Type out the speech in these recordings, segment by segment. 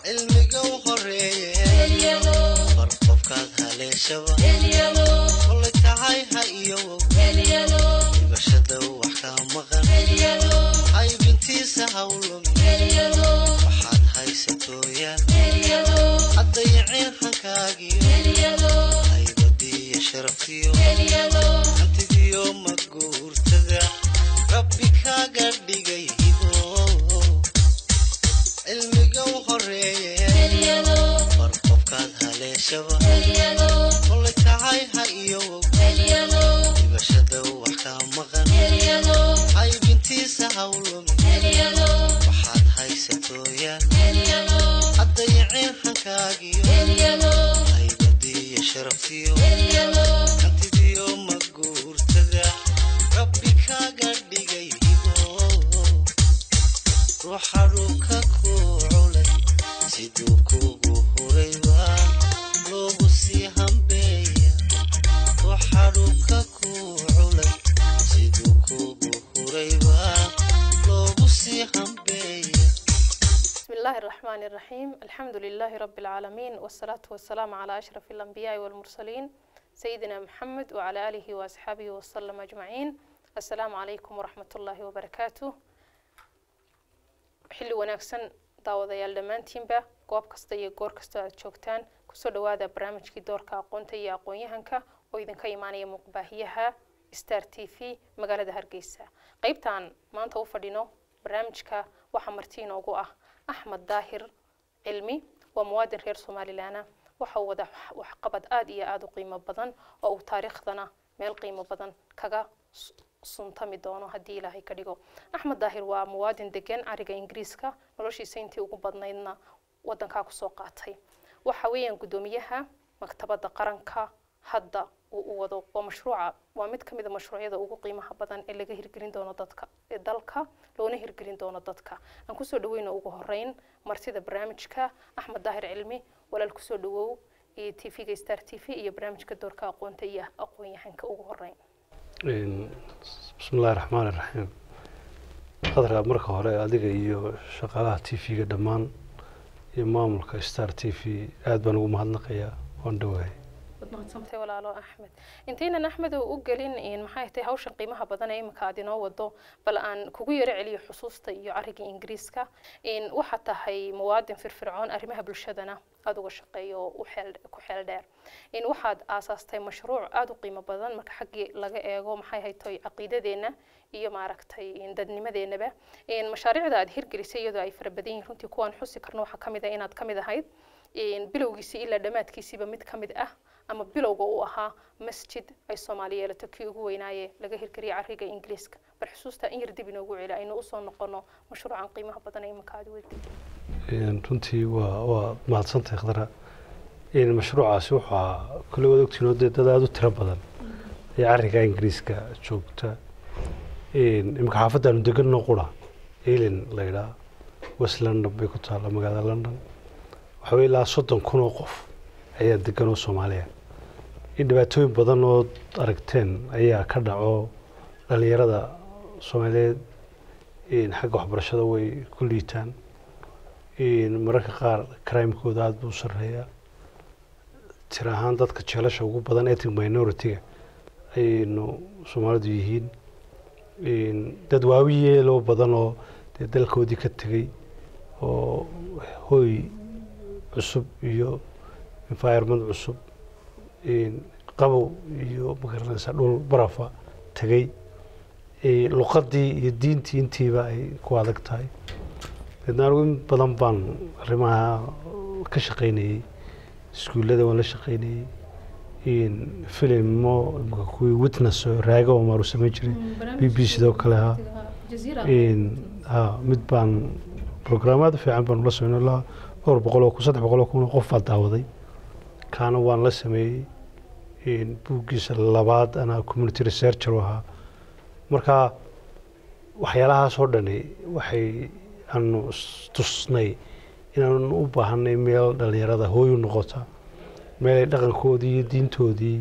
cilmiga u horeeye bar qofkaad haleeshaba kolay tahay ha iyowow dhibashada wax ka maqan haybintiisa hawlum waxaad haysatooyaan haddayaceen hankaagiyo haybadiiyo sharaftiyo hantidiyo maguurtada rabbi kaaga dhigay hibo cilmiga u horeeye bar qofkaad haleeshaba kolay tahay ha iyowow dhibashada wax ka maqan haybintiisa hawlum waxaad haysatooyaan haddayaceen hankaagiyo haybadiiyo sharaftiyo hantidiyo maguurtada rabbi kaaga dhigay hibo ruuxa dhulka ku culay siduu kugu hurayba loogu sii hambeeya ruuxa dhulka ku culay siduu kugu hurayba loogu sii hambeeya بسم الله الرحمن الرحيم الحمد لله رب العالمين والصلاة والسلام على أشرف الأنبياء والمرسلين سيدنا محمد وعلى آله وأصحابه وسلم أجمعين السلام عليكم ورحمة الله وبركاته xilli wanaagsan daawadayaal dhammaantiinba goob kasta iyo goor kasta aad joogtaan kusoo dhawaada barnaamijkii doorka aqoonta iyo aqoon-yahanka oo idinka imaanaya muuqbaahiyaha star t v magaalada hargeysa qeybtaan maanta u fadhino barnaamijka waxaa marti inoogu ah axmed daahir cilmi waa muwaadin reer somalilanah waxa uu wada waxqabad aada iyo aada u qiimo badan oo uu taariikhdana meel qiimo badan kaga s- suntami doono haddii ilaahay ka dhigo axmed daahir waa muwaadin degan cariga ingiriiska noloshiisa intii ugu badnaydna wadankaa kusoo qaatay waxa weeyaan guddoomiyaha maktabadda qaranka hadda uu u wado waa mashruuca waa mid ka mid a mashruucyada ugu qiimaha badan ee laga hirgelin doono dadka ee dalka loona hirgelin doono dadka aan kusoo dhaweyno ugu horeyn martida barnaamijka axmed daahir cilmi walaal kusoo dhawow iyo t v-ga star t v iyo barnaamijka doorka aqoonta iyo aqoon-yahanka ugu horeyn bismi illaahi raxmaan iraxiim qadra marka hore adiga iyo shaqaalaha t v-ga dhammaan iyo maamulka star t v aada baan ugu mahadnaqayaa waan dhowahay Tay walaalo axmed intaynan axmed u gelin in maxay tahay hawshan qiimaha badan ee imika aad inoo wado bal aan kugu yaro celiyo xusuusta iyo cariga ingiriiska in waxaad tahay muwaadin firfircoon arrimaha bulshadana aada uga shaqeeyo oo u xeel ku xeel dheer in waxaad aasaastay mashruuc aada u qiimo badan marka xaggii laga eego maxay haytoy caqiidadeenna iyo maaragtay in dadnimadeenaba in mashaariicda aad hirgelisay iyadoo ay fara badan yihiin runtii kuwaan xusi karno waxaa ka mid ah inaad ka mid ahayd in bilowgiisii ilaa dhammaadkiisiiba mid ka mid ah ama bilowga uu ahaa masjid ay soomaali yeelato kii ugu weynaaye laga hirgeliyay cariga ingiriiska bal xusuusta in yar dib inoogu celi aynu usoo noqono mashruucan qiimaha badan ee imika aad wadi runtii waa waa mahadsantahay khadra mashruucaasi wuxuu ahaa kule waad ogtiin oo dee dad aada u tiro badan ee cariga ingiriiska joogta imika xaafaddaanu deganno qura elin la yidhaha west london bay ku taalla magaalada london waxa weye ilaa soddon kun oo qof ayaa degan oo soomaaliya in dhibaatooyin badan oo aragteen ayaa ka dhaco dhalinyarada soomaaliyeed xagga waxbarashada way ku liitaan mararka qaar crimekooda aada buu u sarreeyaa tir ahaan dadka jeelasha ugu badan ethnic minority-ga ayaynu soomaalidu yihiin dad waawiyeeloo badan oo dee dalkoodii ka tegey oo hoy cusub iyo environment cusub qabow iyo magaranaysa dhul barafa tegey luqadii iyo diintii intiiba ay ku adag tahay deedna anigu in badan baan arrimaha ka shaqaynayey iskuullada waan la shaqaynayey filimo imika kuwii witness oo raaga oo maaru samayn jiray b b sidoo kale ha ha mid baan programmaad fiican baan ula sameyn ilaa dhowr boqol oo kun saddex boqol oo kun oo qof baa daawaday kaana waan la sameeyey buuggiisa labaad anaa community researcher u ahaa marka waxyaalahaas oo dhani waxay aanu tusnay inaanu u baahanay meel dhalinyarada hooy u noqota meel ay dhaqankoodii iyo diintoodii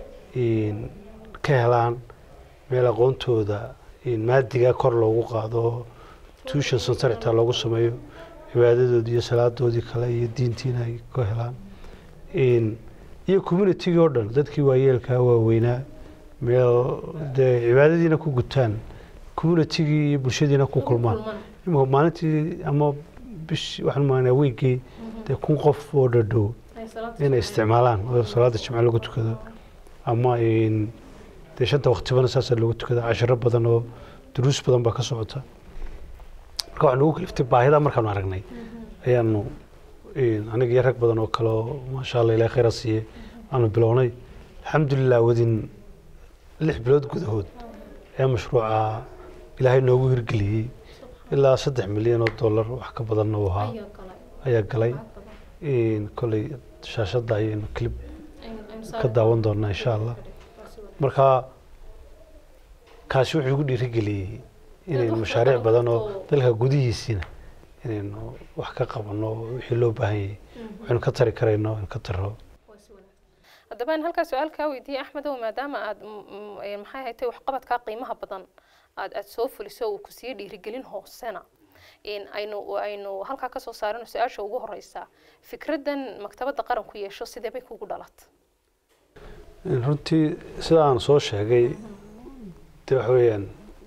ka helaan meel aqoontooda maadiga kor loogu qaado tuition center xitaa loogu sameeyo cibaadadoodii iyo salaadoodii kale iyo diintiina ay ka helaan In- iyo communitygii oo dhan dadkii waayeelkaa waaweynaa meel dee cibaadadiina ku gutaan communitygii iyo bulshadiina ku kulmaan imika maalintii ama bish waxaan maanaa weygii dee kun qof oo dhadhow inay isticmaalaan oo salaada jimce lagu tukado ama in dee shanta waqtibana saasa loogu tukada cashiro badan oo duruus badan baa ka socota marka waxaa nagu kaliftay baahida markaanu aragnay ayaanu in aniga iyo rag badan oo kale oo maasha allah ilahay khayra siiye aanu bilownay alxamdulilah wadin lix bilood gudahood ayaa mashruuca ilaahay noogu hirgeliyey ilaa saddex milyan oo dollar wax ka badanna uu ahaa ayaa galay in kolley shaashadda ayaynu clip ka daawan doonaa insha allah marka kaasi wuxuu igu dhiirigeliyey inaynu mashaariic badan oo dalka gudihiisiina inaynu wax ka qabanno wixii loo baahan yahay waxaynu ka tari karayno aynu ka taro haddaba aan halkaa su-aal kaa weydiiyey axmedow maadaama aad maxay haytay waxqabadkaa qiimaha badan aad aad soo fuliso uu ku siiye dhiirigelin hoosena in aynu aynu halkaa kasoo saarino su-aasha ugu horeysa fikraddan maktabadda qaranku yeesho sidee bay kugu dhalat runtii sida aan soo sheegay de waxa weeyaan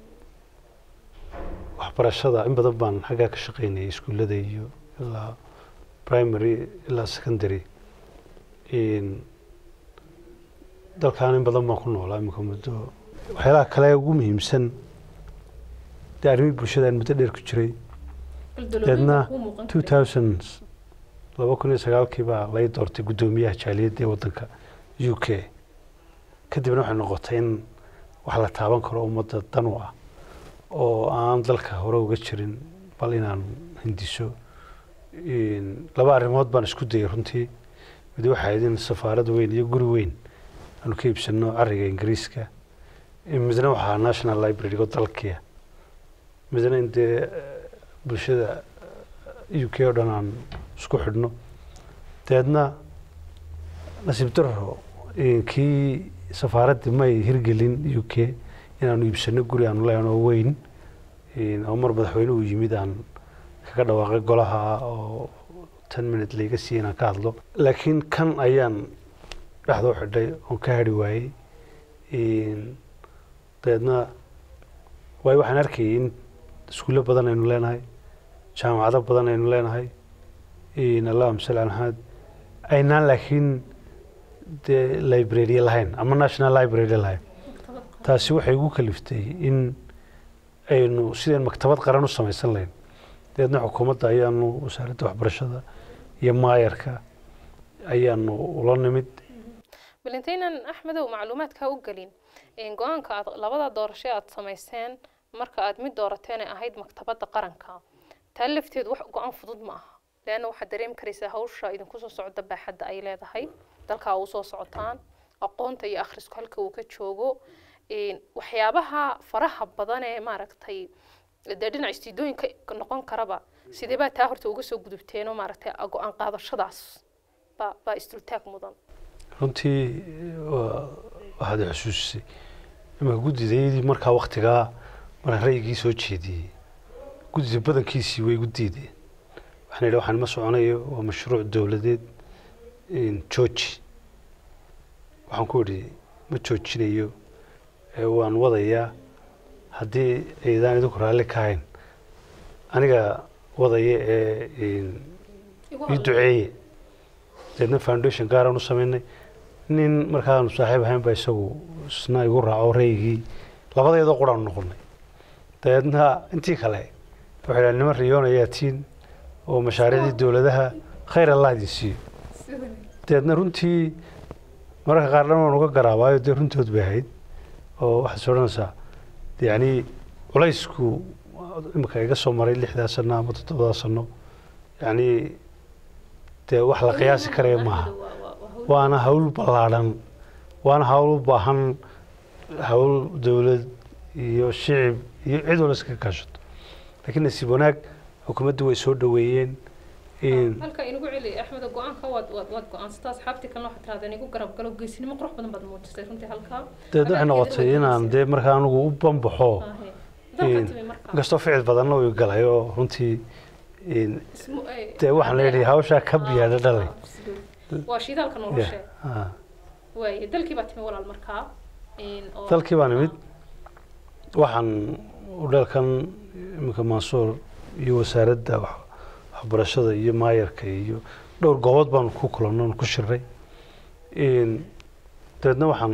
waxbarashada in badan baan xaggaa ka shaqaynayay iskuullada iyo ilaa primary ilaa secondary dalkan in badan baan ku noolaa imika muddo waxyaalaha kale ugu muhiimsan dee arrimihii bulshada aan muddo dheer ku jiray deedna two thousand laba kun iyo sagaalkii baa lay doortay guddoomiyaha jaaliyadda ee waddanka u k kadibna waxay noqotay in wax la taaban karo ummadda dan u ah oo aan dalka hore uga jirin bal inaan hindiso laba arrimood baan isku dayay runtii mid waxay ahayd in safaarad weyn iyo guri weyn aanu ka iibsano cariga ingiriiska midna waxaa national library oo dalkiya midna in dee bulshada u k oo dhan aan isku xidhno dabeedna nasiib daro kii safaaraddii may hirgelin u k inaanu iibsano guri aanu leehan oo weyn oo mar madaxweynuhu yimid aan kaga dhawaaqay golaha oo ten minute layga siiyey inaan ka hadlo laakiin kan ayaan dhexdoo xidhay oon ka hadhi waayey dabeedna waayo waxaan arkayay in iskuullo badan aynu leenahay jaamacado badan aynu leenahay allahuma salli ala maxamed aynaan laakiin dee library lahayn ama national library lahayn taasi waxay igu kaliftay in aynu sideen maktabad qaran u samaysan lahayn dabeedna xukuumadda ayaanu wasaaradda waxbarashada iyo maayarka ayaanu ula nimid bal intaynan axmedow macluumaadkaa u gelin go-aanka aad labada doorasho aad samayseen marka aad mid doorateen ee ahayd maktabadda qaranka taa lafteedu wax go-aan fudud ma aha leanna waxaad dareemi karaysaa hawsha idinku soo socda baaxadda ay leedahay dalkaa uu soo socotaan aqoonta iyo akhrisku halka uu ka joogo waxyaabaha faraha badan ee maaragtay dee dhinac istiidooyinka noqon karaba sidee baa taa horta uga soo gudubteenoo maaragtay go-aan qaadashadaas baa baa isdultaag mudan runtii waxaad i xusuusisay imaka guddidaydii markaa waktigaa markaan ra'yigii soo jeediyey guddida badankiisii way igu diideen waxaan idhi waxaan ma soconayo waa mashruuc dowladeed jooji waxaan ku idhi ma joojinayo waan wadayaa haddii aydaan idinku raalli ka hayn aniga wadaya ee ii duceeye deedna foundation gaaraan u samaynay nin markaanu saaxiib ahayn ba isagu isna igu raaco ra'yigii labadeedoo quraanu noqonay dabeedna intii kale waxay dhaha niman riyoon ayaa tiin oo mashaariicdii dowladaha khayr allah idin siiyo dabeedna runtii mararka qaar dhan waan uga garaabaayo dee runtood bay ahayd oo waxaad is odhanaysaa yacni culaysku imika iga soo maray lixdaa sano ama toddobadaa sano yacni dee wax la qiyaasi karaya maaha waana hawl ballaadhan waana hawl u baahan hawl dowlad iyo shicib iyo cid wala iska kaashato laakiin nasiib wanaag xukuumaddu way soo dhoweeyeen halka inagu celi axmed go-aanka waad waad waad go-aansata asxaabtii kalena waxaad tirahdeen igu garab galo geesinimo qurux badan baad muujisay runtii halkaa dabeedna waxay noqotay inaan dee markaa anigu u banbaxo inkastoo ficil badanna uu galay oo runtii in Ismu- eh, dee waxaan leeyahay hawshaa ka Ah, biyaadha dhalay ah, absolute. waa shidaalka Ya, noloshe ah. waaye dalkii baa timi walaal markaa in oo- dalkii baan imid waxaan udheelkan iminka mansuur iyo wasaaradda wax- waxbarashada iyo maayarka iyo dhowr goobood baan ku kulannay oon ku shiray In- dabeedna waxaan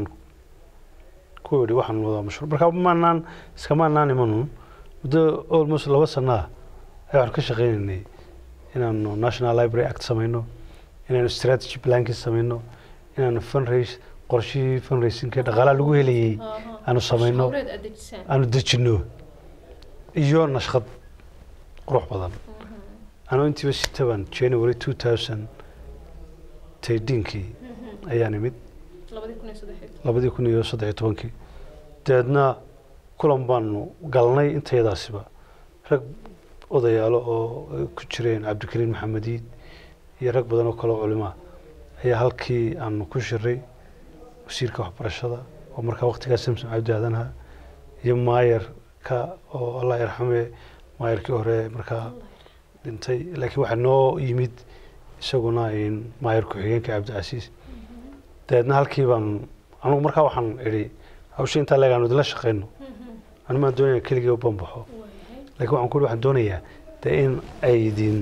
ku idhi waxaan wadaa mashruuc marka maanaan iskamaanaan imanun muddo almost laba sana ah ayaa waxaan ka shaqaynaynay inaanu national library act samayno inaanu strategy plankii samayno inaanu fundraise qorshihii fundraisingka dhaqaalaha lagu helayay Aha. aanu samayno Shaqawleed aad dejisaan. aanu dejinno iyo nashqad qurux badan Mhm. anuu intiiba sitaban january two thousand taydiinkii Mhm. ayaan imid labadii kun iyo saddexii labadii kun iyo saddex iyo tobankii dabeedna kulan baanu galnay intayadaasiba rag odayaalo oo ay ku jireen cabdikariin maxamediid iyo rag badan oo kale oo culimaa ayaa halkii aanu ku shiray wasiirka waxbarashada oo markaa waqtigaas samsom cabdi aadanha iyo maayarka oo allah yarxame maayarkii hore markaa dhintay laakiin waxaa noo yimid isaguna in maayar ku-xigeenka cabdicasiis dabeedna halkii baan anugu markaa waxaan idhi hawsha intaa leeg aanu idinla shaqayno Mhm. anu maan doonaya keligii u banbaxo Waayahay. laakiin waxaan ku ihi waxaan doonayaa dee in ay idin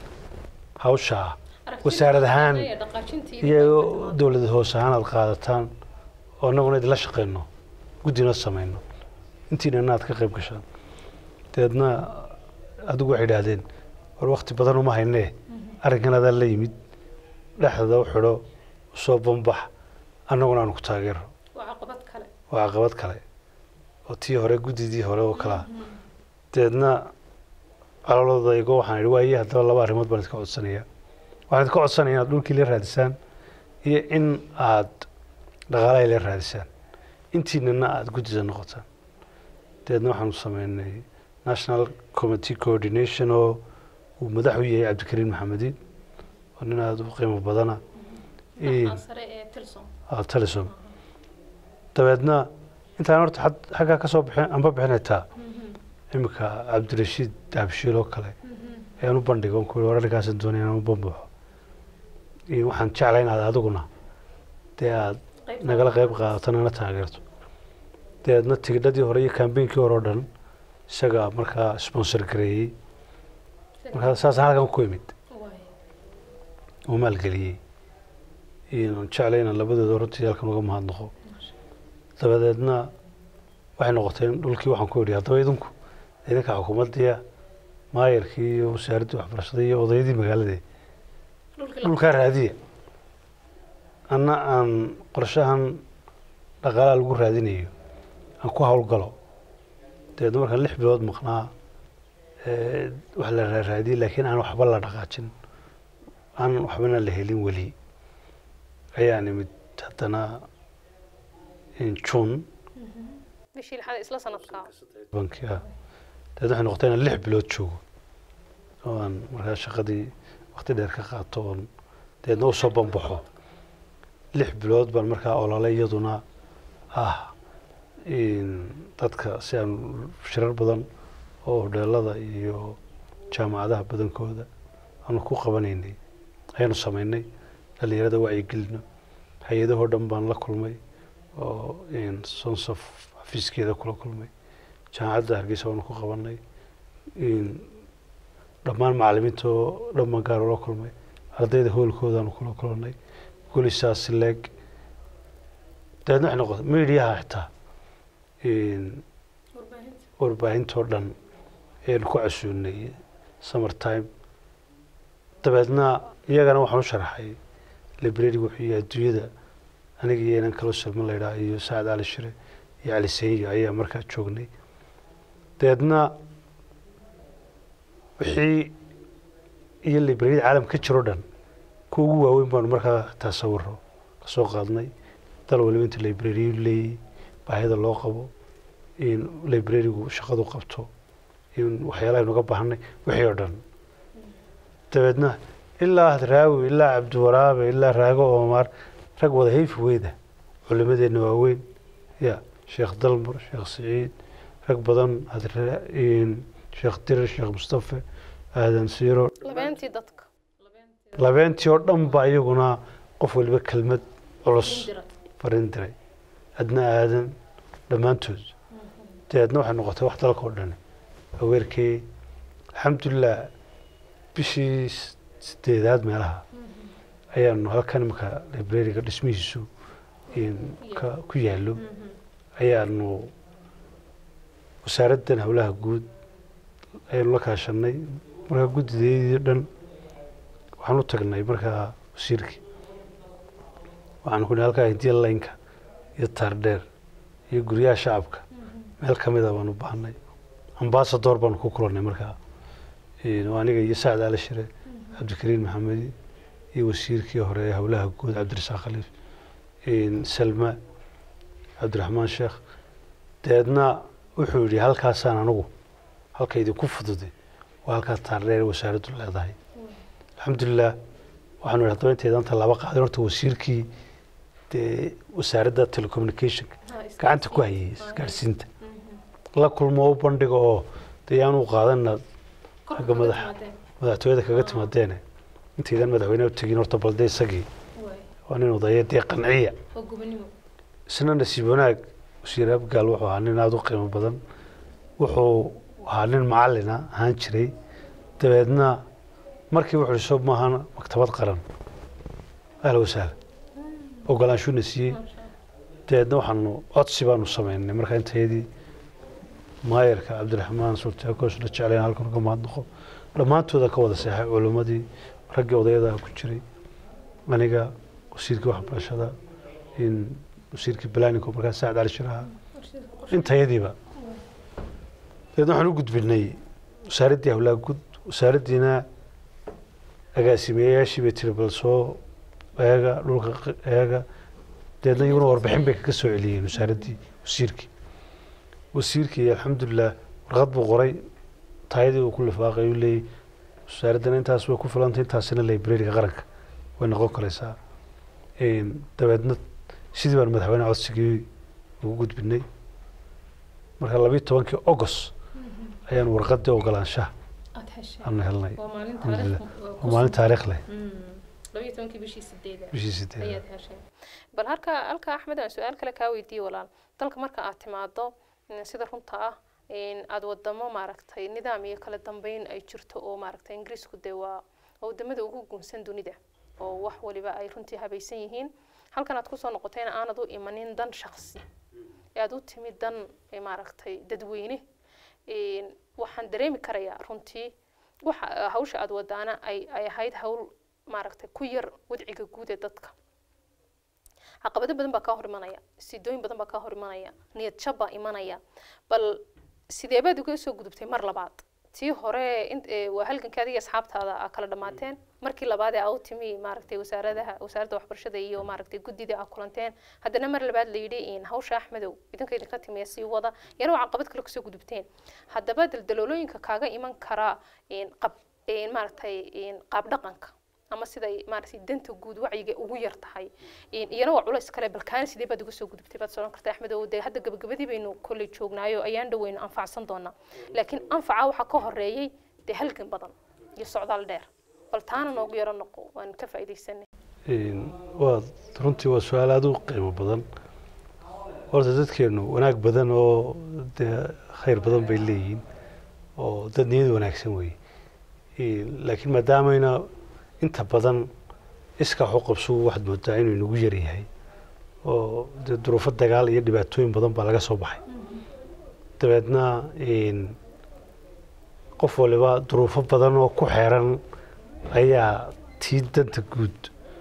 hawshaa Aragtida wasaarad ahaan iyo dhaqaajintii iyo dowlad hoose ahaan aad qaadataan oo annaguna idinla shaqayno guddina samayno intiina inaad ka qayb gashaan dabeedna adigu waxay idhaahdeen war wakti badan uma haynee arrinkan adaa la yimid dhexdada u xidho usoo banbax annaguna aanu ku taageero waa caqabad kale waa caqabad kale oo tii hore guddidii hore oo kalea dabeedna caloladaygo waxaan idhi waaye haddaba laba arrimood baan idinka codsanaya waxaan idinka codsanaya inaad dhulkii la raadisaan iyo in aad dhaqaalahay la raadisaan intiinana aada guddida noqotaan dabeedna waxaanu sameynay national committee coordination oo uu madax u yahay cabdikariin maxamediin oo nin aada u qiimo badana madaxa sare ee tilson talisom dabeedna intaan horta xad- xaggaa ka soo bixin anba bixinaytaa iminka cabdirashiid daabshiil oo kale ayaan u bandhigo ku war arrinkaasan doonaya inaan u bambaxo iyo waxaan jeclay inaad adiguna dee aad nagala qayb qaadato nana taageerto dabeedna tigidhadii hore iyo kambeynkii hore oo dhan isagaa markaa sponsor gareeyey markaa saasaan halkan ku imid oo maalgeliyey iyoan jeclay inaan labadooda runtii halkan uga mahadnaqo dabadeedna waxay noqotay in dhulkii waxaan ku idhi haddaba idinku idinka xukuumaddiya maayarkii iyo wasaaraddii waxbarashada iyo odayadii magaaladee dhulkaa raadiya anna aan qorshahan dhaqaalaha lagu raadinayo aan ku howlgalo dabeedna markaan lix bilood maqnaa ee, wax la raaraadiyey laakiin aan waxba la dhaqaajin aan waxbana la helin weli ayaan imid haddana in june bishii lixaad isla sanadkaa banki ah dabeed waxay noqotay inaan lix bilood joogo oo aan markaa shaqadii waqti dheer ka qaato oon dabeedna usoo banbaxo lix bilood baan markaa ololay iyaduna ah in dadka si aan shirar badan oo hodheelada iyo jaamacadaha badankooda aanu ku qabanaynay ayaanu samaynay dhalinyarada wacyigelino hay-adahoo dhan baan la kulmay oo in sonsof xafiiskeeda kula kulmay jaamacadda hargeysa waanu ku qabanay in dhammaan macalimiinta oo dhan baan gaar ula kulmay ardayda hoolkoodaanu kula kulannay golisaas leeg dabeedna waxay noqotay mediaha xitaa in warbaahintoo dhan ayaynu ku casuunay summer time dabeedna iyagana waxaan u sharaxay library wuxuu yahay adduunyada aniga iyo inan kaloo salman la yidhaha iyo sacad cali shire iyo cali seyyo ayaa markaa joognay dabeedna wixii iyo librariyada caalamka ka jiro dhan kuwa ugu waaweyn baanu markaa taasawiro kasoo qaadnay dal waliba inta librariyu leeyahy baahida loo qabo in librarigu shaqadu qabto in waxyaalaha aynu uga baahanay wixii oo dhan dabeedna ilaa hadraawi ilaa cabdiwaraabe ilaa raago oomaar rag wada hayfi weyda culimadeenna waaweyn ya sheekh dalmar sheekh siciid rag badan hadra in sheekh dirir sheekh mustafe aadan siiro labeentii dadka labeentii oo dhan ba iyaguna qof waliba kelmad culus farin diray adna aadan dhammaantood dabeedna waxay noqotay wax dalka oo dhan aweerkee alxamdulilah bishii s- sideedaad meelaha ayaanu halkan imika librariga dhismihiisu in ka- ku yaallo ayaanu wasaaraddan howlaha guud ayaanu la kaashanay markaa guddideedii dhan waxaan u tagnay markaa wasiirkii waxaan ku nihi halkaa hindiya laynka iyo taardheer iyo guryaha shacabka meel ka mida baanu baahnay ambasador baanu ku kulannay markaa Een, waa aniga iyo sacd ali shire cabdikariin maxamedi iyo wasiirkii hore ee howlaha guud cabdirasaaq khaliif Een, salma cabdiraxmaan sheekh dabeedna wuxuu yidhi halkaasaan anigu halka idinku fududay waa halkaa taardheer wasaaraddu leedahay alxamdulilah waxaanu idhi haddaba intaydan tallaabo qaadin horta wasiirkii dee wasaaradda telecommunicationka gacanta ku hayay isgaadhsiinta la kulmo u bandhiga oo dee yaanu qaadana xagga madaxa madaxtooyada kaga timaadeene intaydan madaxweyneha u tegin horta balde isagii waa nin odaya dee qanciya isna nasiib wanaag wasiir abgaal wuxuu ahaa nin aada u qiimo badan wuxuu ahaa nin macalina ahaan jiray dabeedna markii wuxuu ihi soo maahan maktabad qaran ahla wasahla ogolaanshuuna siiyey dabeedna waxaanu codsi baanu sameynay markaa intayadii maayarka cabdiraxmaan sultaakosna jeclayn halkan uga mahadnaqo dhammaantooda ka wada seexay culimmadii raggii odayadaha ku jiray aniga wasiirkii waxbarashada in wasiirkii balaninko markaa sacad cali shiraha intayadiiba dabeedna waxaan u gudbinay wasaaraddii howlaha guud wasaaraddiina agaasimeyayaashii bay tiri bal soo eega dhulka q- eega dabeedna iyaguna warbixin bay kaga soo celiyeen wasaaraddii wasiirkii wasiirkii alxamdulilah warqad buu qoray taayadii uu ku lifaaqay uu leeyay wasaaraddana intaas way ku filantay intaasina librariga qaranka way noqon karaysaa Een, dabeedna sidii baan madaxweyne codsigii ugu gudbinay marka labiyo tobankii august ayaan warqadii ogolaanshaha aanu helnay alxamdulilah waa maalin taariikh leh labayo tobankii bishii sideeda bishii sideed ayaad hesheen bal halka halka axmed aan su-aal kale kaa weydiiye walaal dalka marka aad timaado mm, sida runta ah in aada wadamo maaragtay nidaam iyo kala dambeyn ay jirto oo maaragtay ingiriisku dee waa waa wadamada ugu guunsan dunida oo wax waliba ay runtii habaysan yihiin halkan aad kusoo noqotayna aanad u imanin dan shaqsi ee aad u timid dan eh, maaragtay dadweyne Een, waxaan dareemi karayaa runtii waxa hawsha aada wadaana ay ay ahayd hawl maaragtay ku yar wadciga guud ee dadka caqabado badan baa kaa hor imanaya sidooyin badan baa kaa hor imanaya niyad jab baa imanaya bal sidee baad uga soo gudubtay mar labaad tii hore in- ee, waa halgankii adiga asxaabtaada aa kala dhammaateen markii labaad ee aa u timi maaragtay wasaaradaha wasaaradda waxbarashada iyo maaragtay guddida aa kulanteen haddana mar labaad la yidhi in hawsha axmedow idinka idinka timiya sii wada yana waa caqabad kale kasoo gudubteen haddaba daldaloolooyinka kaaga iman karaa in qab in maaragtay in qaab dhaqanka ama siday maaragtay danta guud wacyiga ugu yar tahay In- iyana waa culays kale balkaana sidee baad uga soo gudubtay baad soran kartaa axmed oo dee hadda gabagabadii baynu kolley joognaayo ayaan dhaweynu anfacsan doonaa laakiin anfaca waxaa ka horeeyey dee halgan badan iyo socdaal dheer bal taana noogu yaro noqo waan ka faa'iidaysanay Een, waa runtii waa su-aal aada u qiimo badan horta dadkeenu wanaag badan oo dee khayr badan bay leeyihiin oo dad niyad wanaagsan weeye Een, laakiin maadaamayna inta badan iska xuqabsu waxaad moodaa inuu inagu yaryahay oo dee duruufo dagaal iyo dhibaatooyin badan baa laga soo baxay dabeedna een, qof waliba duruufo badan oo ku xeeran ayaa tii danta guud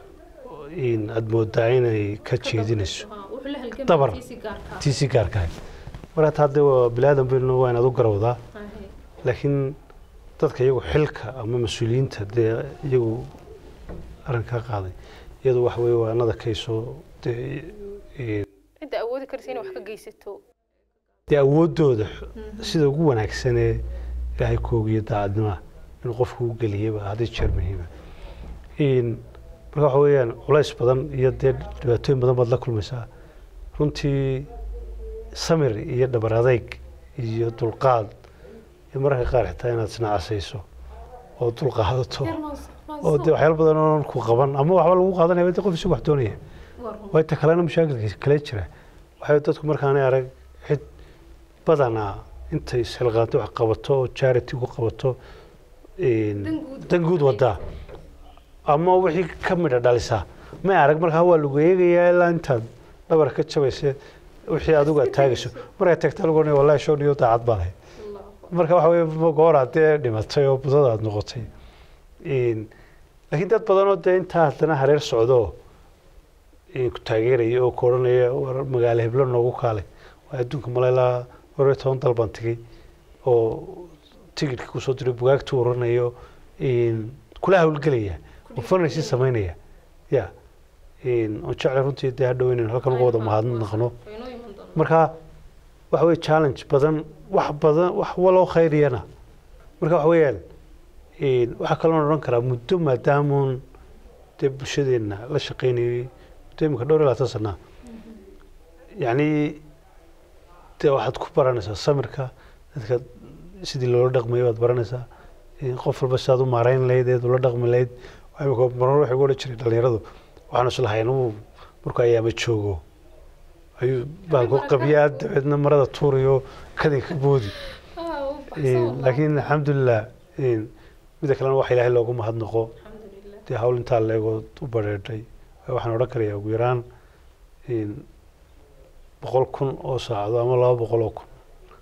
in aada moodaa inay ka jeedinayso Dabar. tii si gaarkahay marka taa dee waa bilaadan baynu waa inaad u garawdaa laakiin dadka iyagu xilka ama mas-uuliyiinta dee iyagu arrinkaa qaaday iyadu wax weye waa anada kaysoo dee een, cidda awoodi karaysa inay wax ka geysato dee awooddooda sida ugu wanaagsanee ilaahay koogiyo daacadnimaa inuu qofku u geliyaba hadday jeer muhiima Een, marka waxa weeyaan culays badan iyo dee dhibaatooyin badan baad la kulmaysaa runtii samir iyo dhabar adayg iyo dulqaad iyo mararka qaar xitaa inaad isnacasayso oo dul qaadato oo dee waxyaalo badan oon ku qaban ama waxba lagu qaadanaya dee qof isagu wax doonaya waa inta kalena mashaakilkiisa kale jira waxay dadku markaanay arag cid badanaa intay isxilqaanto wax qabato oo charity ku qabato een, Dan guud. dan guud wadaa ama wixii ka midha dhalisaa may arag markaa waa lagu eegayaa ilaa intaad dhabar ka jabaysa wixii adigu aad taagayso markay tagta lagu odhanaya wallahi show niyo daacad baad ahayd marka waxa weye goor haddee dhimatay oo budada aad noqotay Een, laakiin dad badan oo dee intaa haddana hareer socdo een, ku taageeraya oo ku odhanaya war magaalo heblo noogu kaalay waa adduunka maleylaa war iyo toban dal baan tegey oo tigidhka kusoo diray bugaagta uranayo een, kula hawlgelaya oo fanaysi samaynaya ya een, oo jeclay runtii dee hadhow inaynu halkan uga wada mahadnaqno marka waxa weye challenge badan wax badan wax waloo khayriyana marka waxa weeyaan een, waxaa kaloo odhan karaa muddo maadaamuun dee bulshadeenna la shaqaynayay muddo imika dhowr iyo labaatan sanaa yacni dee waxaad ku baranaysaa samirka dadka sidii loola dhaqmayo baad baranaysaa een, qof walba sidaad u maarayn lahayd eed ula dhaqmi lahayd Waxaa imika marar waxay ugu odhan jiray dhalinyaradu waxaan islahay inuu markuu ayaama joogo ayuu baalku qabiyaa dabeedna marada tuurayo kadinka boodi Een, laakiin alxamdulilah een, mida kalena waxa ilaahay loogu mahadnaqo dee hawl intaa leegoo u bareedhay waxaan odhan karayaa ugu yaraan een, boqol kun oo saacado ama laba boqol oo kun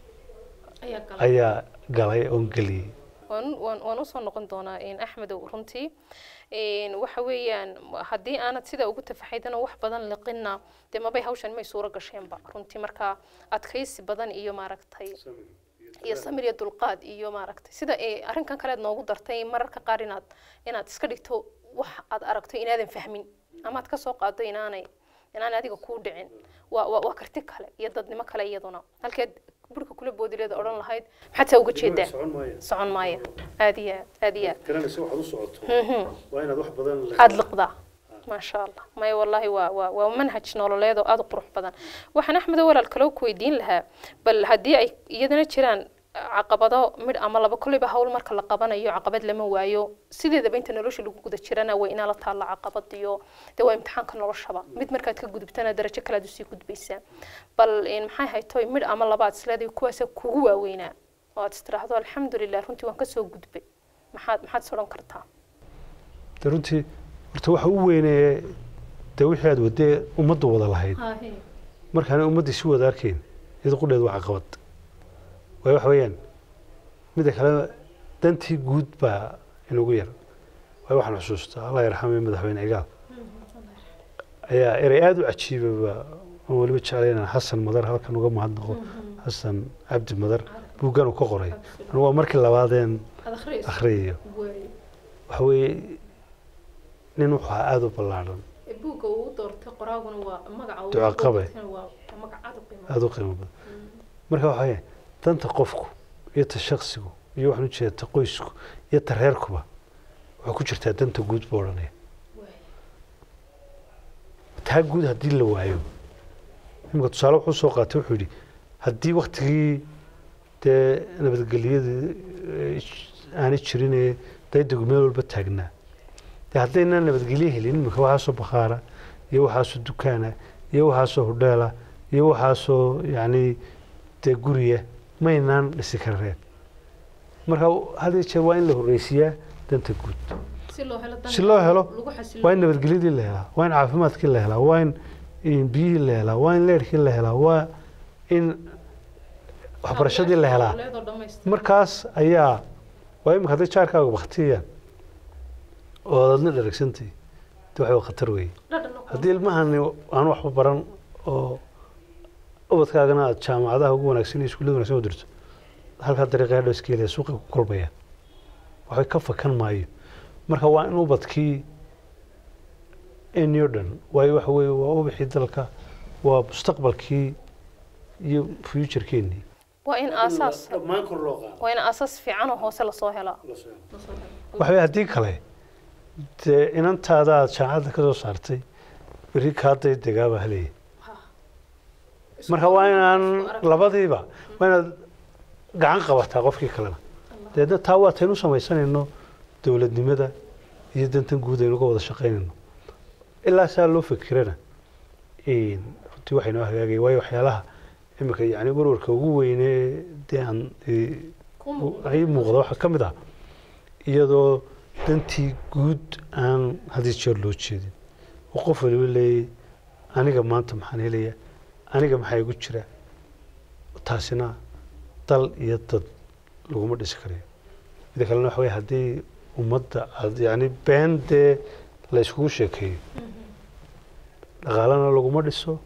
ayaa galay oon geliyey waan waan waan usoo noqon doonaa in axmedow runtii Een, waxa weeyaan haddii aanad sida ugu tafaxaydana wax badan liqina dee mabay hawshan may suuro gasheenba runtii marka adkaysi badan iyo maaragtay iyo samir iyo dulqaad iyo maaragtay sida ee arrinkan kaleed noogu dartay mararka qaar inaad inaad iska dhigto wax aad aragto inaadan fahmin ama aad ka soo qaado inaanay inaanay adiga kuu dhicin waa waa waa karti kale iyo dadnimo kale iyaduna halkeed burka kula boodileeda odhan lahayd maxaad saa uga jeedaa socon maaya aad iyo aad aad iyo aad garanaysa waxaad u socoto waa inaad wax badan aada liqdaa maasha allah maya wallaahi waa waa waa manhaj nololeed oo aada u qurux badan waxaan axmedo walaal kaloo ku weydiin lahaa bal haddii ay iyadana jiraan caqabado midh ama laba kolleyba hawl marka la qabanayo caqabad lama waayo sideedaba inta nolosha lagu guda jirana waa inaa la taalla caqabad iyo dee waa imtixaanka noloshaba mid markaad ka gudubtana darajo kale aad usii gudbaysaa bal in maxay haytoy midh ama laba aad isleedahay kuwaasa kugu waaweynaa oo aad istiraahdo alxamdulilah runtii waan kasoo gudbay maxaad maxaad is odhan kartaa dee runtii horta waxa u weyneeye dee wixii aad wadee ummaddu wada lahayd markaana ummaddii si wada arkayn iyada qudheed waa caqabad waayo waxa weeyaan midda kale dantii guud baa inugu yar waayo waxaan xusuustaa allah yarxamay madaxweyne cigaal ayaa erey aada u cajiibaba aan weliba jeclay inaan xasan madar halkan uga mahadnaqo xasan cabdi madar buuggan uu ka qoray anigu waa markii labaadeen akhriyayo waxa weeye nin wuxuu ahaa aada u ballaadhan buugga uu doortay qoraaguna waa magaca uu Duco qabe. doortayna waa magac aad u qiimo aada u qiimo badan marka waxa weeye danta qofku iyo ta shaksigu iyo waxaan ujeeda ta qoysku iyo ta reerkuba waxay ku jirtaa danta guud buu odhanaya taa guud haddii la waayo imika tusaale wuxuu soo qaatay wuxuu yidhi haddii waktigii dee nabadgelyadii eh, aanay jirinee daydagu meel walba taagnaa dee haddaynan nabadgelyo helin imika waxaasoo bakhaara iyo waxaasoo dukaana iyo waxaasoo hodheela iyo waxaasoo yacni dee guriya maynaan dhisi karreen marka had iyo jeer waa in la horreysiiyaa danta guud si loo helo si loo helo lagu xasilo waa in nabadgelyadii la helaa waa in caafimaadkii la helaa waa in in biyihii la helaa waa in leerkii la helaa waa in waxbarashadii la helaa nololeed oo dhammaystiran. markaas ayaa waa imika hadday jaarkaaga baktiyayaan oo aad adna dharagsantahay de waxa waa khatar weeye Dhadhan oo haddii ilmahani aan waxba baran oo ubadkaagana aad jaamacadaha ugu wanaagsan iyo iskuullada wanaagsan u dirto halkaa dariiqa hadhow iska helaya suuqa ku kolbayaan waxay ka fakan maayo marka waa in ubadkii inyo dhan waayo waxa weeye waa ubixii dalka waa mustaqbalkii iyo futurekeenii waa in aasaas dhammaan kor loo qaado waa in aasaas fiican oo hoose lasoo helaa waxa weeye haddii kale dee inantaada aad jaamacadda ka soo saartay berri kaaday degaaba halaya marka waa inaan labadiiba waa inaad gacan qabataa qofkii kalena deedna taa waa taynu samaysanayno dowladnimada iyo dantan guud aynu uga wada shaqaynayno ilaa saa loo fikirana een, runtii waxay noo hagaagaya waayo waxyaalaha imika yani warwarka ugu weyne dee aan ee, ay muuqda waxaa ka mid ah iyadoo dantii guud aan had iyo jeer loo jeedin oo qof waliba leeyay aniga maanta maxaan helaya aniga maxaa igu jira taasina dal iyo dad laguma dhisi karayo mida kalena waxa weye haddii ummadda aad yani been dee la iskugu sheekeeyo dhaqaalana laguma dhiso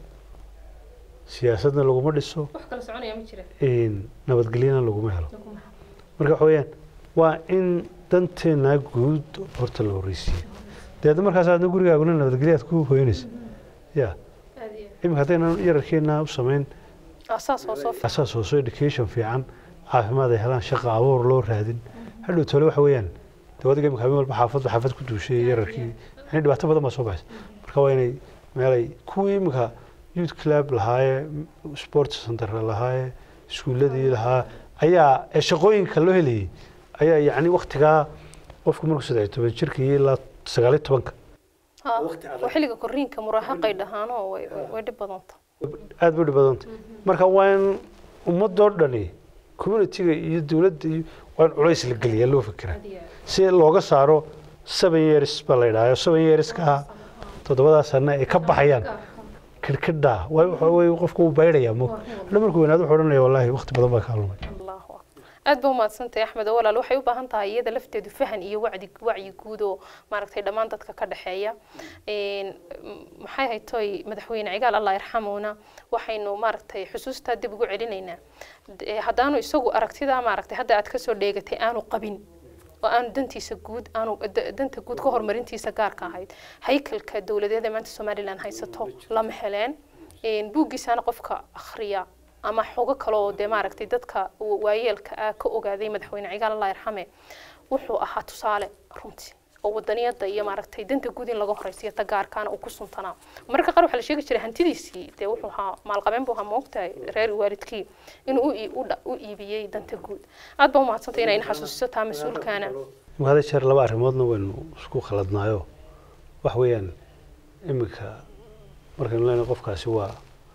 siyaasadna laguma dhiso wax kala soconaya ma jira een, nabadgelyana laguma helo marka waxa weeyaan waa in danteena guud horta la horreysiiyo deedna markaas aadna gurigaaguna nabadgelya aad ku hoyanaysa ya aad iyo iminka haddaynan yararkeena u samayn asaas hoosoo fi asaas hoose education fiican caafimaad ay helaan shaqa abuur loo raadin hadhow tole waxa weeyaan dee adiga imika habeen walba xaafadba xaafad ku duushay yararkii yani dhibaato badan baa soo baxaysa marka waa inay meelay kuwii imika youth club lahaaye sports center lahaaye iskuuladii lahaa ayaa ee shaqooyinka loo helayay ayaa yacni waktigaa qofku markuu saddex iyo toban jirka iyo ilaa sagaal iyo tobanka Ha, waqti adag. waa xilliga koriinka muraahaqay dhahaanoo way way- way dhib badanta aad bay u dhib badantay marka waa in ummadoo dhani communitiga iyo dowladda iyo waa in culays la geliya loo fikiraa si looga saaro seven years baa la yidhahdo seven yearska toddobadaa sano ay ka baxayaan kidhkidhaa waay waxa weye qofku uu baydhayaa mo hadha markuu weynaado wuxuu odhanaya wallaahi waqti badan baa kaa lumay allahu akbar aad ba umahadsantahay axmed oo walaal waxay u baahan tahay iyada lafteedu fahan iyo wacdi wacyi guud oo maaragtay dhammaan dadka ka dhexeeya Een, m- maxay haytoy madaxweyne cigaal allah yarxamuuna waxaynu maaragtay xusuustaa dib ugu celinaynaa D- ee, haddaanu isagu aragtidaa maaragtay hadda aad kasoo dheegatay aanu qabin oo aanu dantiisa guud aanu da- danta guud ka horumarintiisa gaarka ahayd haykalka dowladeeda maanta somalilan haysato lama heleen Een, buuggiisaana qofka akhriya ama xogo kale oo dee maaragtay dadka wa- waayeelka ah ka ogaaday madaxweyne cigaal allah yarxame wuxuu ahaa tusaale runtii oo wadaniyada iyo maaragtay danta guud in laga horeysiyo ta gaarkaana uu ku suntanaa mararka qaar waxaa la sheegi jiray hantidiisii dee wuxuu ahaa maalqabeen buu ahaa moogtahay reer waalidkii inuu u ii- u dha- u iibiyey danta guud aad baa umahadsantay inay xasuusiso taa mas-uulkaana imika hada jeer laba arrimoodna waynu isku khaladnaayo waxa weeyaan iminka markaynu leenahay qofkaasi waa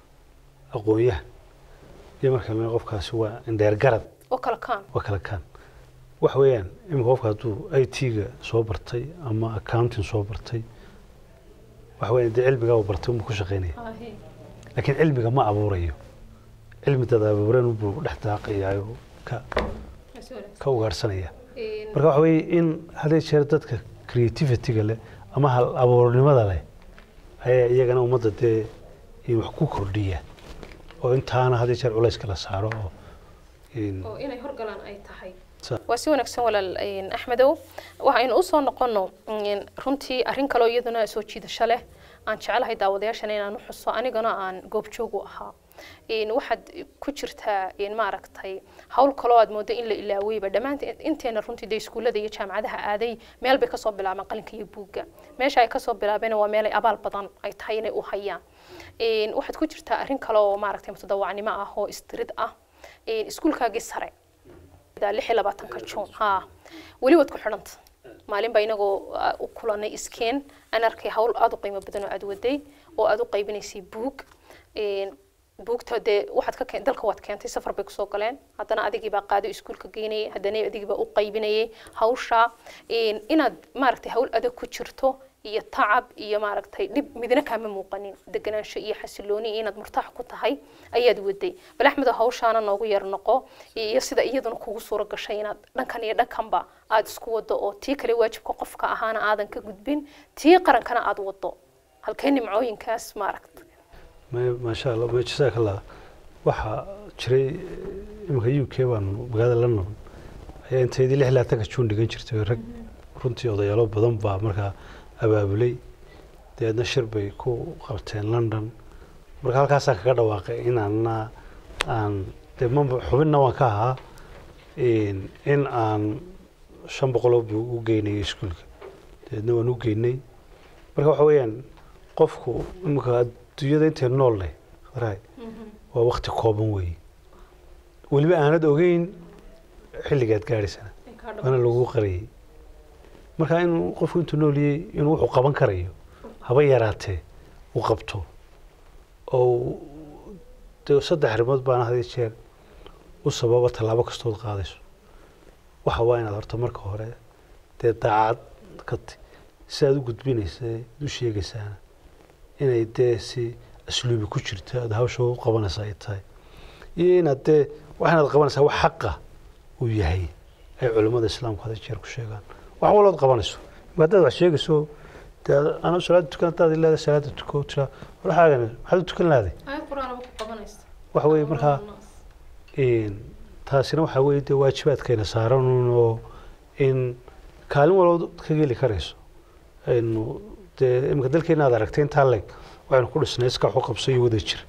aqoon-yahan iyo markaynu leenahay qofkaasi waa indheer garad oo kala kaan waa kala kaan waxa weeyaan iminka qofka hadduu i t-ga soo bartay ama accounting soo bartay waxa weeyaan dee cilmigaa uu bartay unbuu ku shaqaynaya laakiin cilmiga ma abuurayo cilmi dad abuuran buu dhex daaqayaayo ka ka ugaarhsanaya marka waxa weeye in hadee jeer dadka creativity-ga leh ama hal abuurnimada leh ayaa iyagana ummadda dee in wax ku kordhiya oo intaana hadee jeer culayska la saaro oo in oo inay horgalaan ay tahay sa- waa si wanaagsan walaal een, axmedow waxaynu usoo noqono een, runtii arrin kaloo iyaduna soo jiidasho leh aan jecelahay daawadayaashana inaan u xuso anigana aan goobjoog u ahaa Een, waxaad ku jirtaa een, maaragtay hawl kaloo aad moodo in la ilaaweyba dhammaanta inteena runtii dee iskuullada iyo jaamacadaha aaday meel bay kasoo bilaabeen qalinka iyo buugga meesha ay kasoo bilaabeen waa meel ay abaal badan ay tahay inay u hayaan Een, waxaad ku jirtaa arrin kale oo maaragtay mutadawacnimo ah oo istirid ah Een, iskuulkaagii sare lix iyo labaatanka juun ha weli waad ku xidhanta maalin baa inagoo ah, u kulanay iskeen aan arkay hawl aada u qiimo badan oo aad waday oo aad u qaybinaysay buug Een, buugta dee waxaad ka keen dalka waad keentay safar bay kusoo galeen haddana adigii baa qaado iskuulka geynayay haddana adigii baa u qaybinayay hawsha Een, inaad maaragtay hawl adag ku jirto iyo tacab iyo maaragtay dhib midna kaama muuqanin deganaansho iyo xasilooni iyo inaad murtaax ku tahay ayaad waday bal axmed oo hawshaana noogu yar noqo iyo sida iyaduna kugu suuro gashay inaad dhankan iyo dhankanba aada isku wado oo tii kale waajibka qofka ahaana aadan ka gudbin tii qarankana aada wado halkee nimcooyinkaas maaragta ma- maasha allah ma jazaaka allah waxaa jiray iminka u k baanu magaalada london ayaa intaydii lix labaatanka juun dhigan jirtay rag runtii odayaalo badan baa markaa abaabulay dabeedna shir bay ku qabteen london marka halkaasaan kaga dhawaaqay inaanna aan dee mamba xubinna waan ka ahaa in in aan shan boqoloo buu u geynayay iskuulka dabeedna waan u geynay marka waxa weeyaan qofku iminka adduunyada intay nool leh khadarahay waa wakti kooban weeye weliba aanad ogeyn xilligaad gaadhaysana waana lagu qariyey marka inuu qofku intuu nooliyey inuu wuxuu qaban karayo haba yaraatee uu qabto oo uu- dee saddex arrimood baana had iyo jeer u sababa tallaabo kastood qaadayso waxa waa inaad horta marka hore dee daacad ka ti si aad u gudbinaysa u sheegaysaana inay dee si asluubi ku jirto aad hawsha u qabanaysa ay tahay iyo inaad dee waxaanaad qabanaysaa wax xaqa uu yahay ay culimmada islaamku had iyo jeer ku sheegaan wax walood qabanayso marka haddaad wax sheegayso dee anu salaada tukan haddaad leedahay salaada tuko tiraa waxaagan maxaad u tukan lahday aayad qur-aanaba ku qabanaysa waxa weeye markaa een, taasina waxaa weeye dee waajibaadkayna saaran oo in kaalin walba ka geli karayso aynu dee iminka dalkeena aad aragtay intaa leeg waxaynu ku dhisnay iska waxu qabso iyo wada jir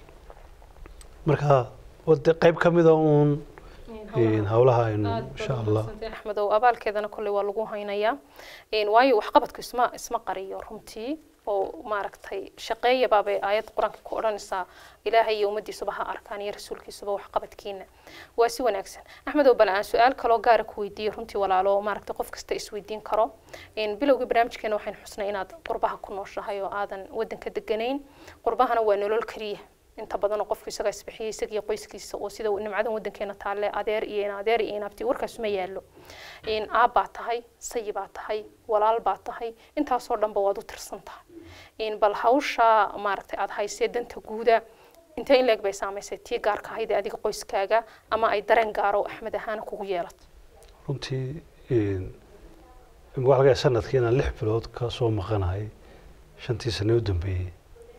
marka wade qayb ka mida uun een, howlaha aynu insha allah axmedow abaalkeedana kolley waa lagu haynayaa Een, waayo waxqabadku isma isma qariyo runtii oo maaragtay shaqeeyabaabay aayad qur-aanka ku odhanaysaa ilaahay iyo ummaddiisuba ha arkaan iyo rasuulkiisuba waxqabadkiina waa si wanaagsan axmedow bal aan su-aal kaloo gaara ku weydiiyo runtii walaalo oo maaragtay qof kasta isweydiin karo Een, bilowgii barnaamijkeena waxaynu xusnay inaad qurbaha ku nooshahay oo aadan wadanka deganayn qurbahana waa nolol keliya inta badan oo qofku isagaa isbixiyay isagiyo qoyskiisa oo sida nimcadan wadankeena taalle adeer iyo in adeer iyo in abti warkaas ma yaallo in aab baa tahay sayi baa tahay walaal baa tahay intaasoo dhanba waad u tirsan tahay in bal hawsha maaragtay aad haysee danta guuda intee in leeg bay saamaysay tii gaarka ahayd ee adiga qoyskaaga ama ay dareen gaaro axmed ahaana kugu yeelato runtii een, imika waxaa laga yaabaa sanadkii inaan lix bilood ka soo maqanahay shantii sane u dambeeyey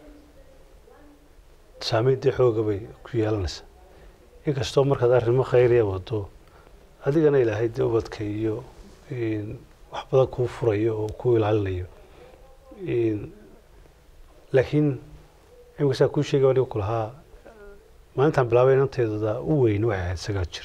saameyntii xooga bay ku yeelanaysaa inkastoo markaad arrimo khayriya wado adigana ilaahay dee ubadka iyo een, wax badan kuu furayo oo kuu ilaalinayo Een, laakiin imika saa kuu sheegay aniga kulahaa maalintaan bilaabay inanteedada u weyn waxay ahayd sagaal jir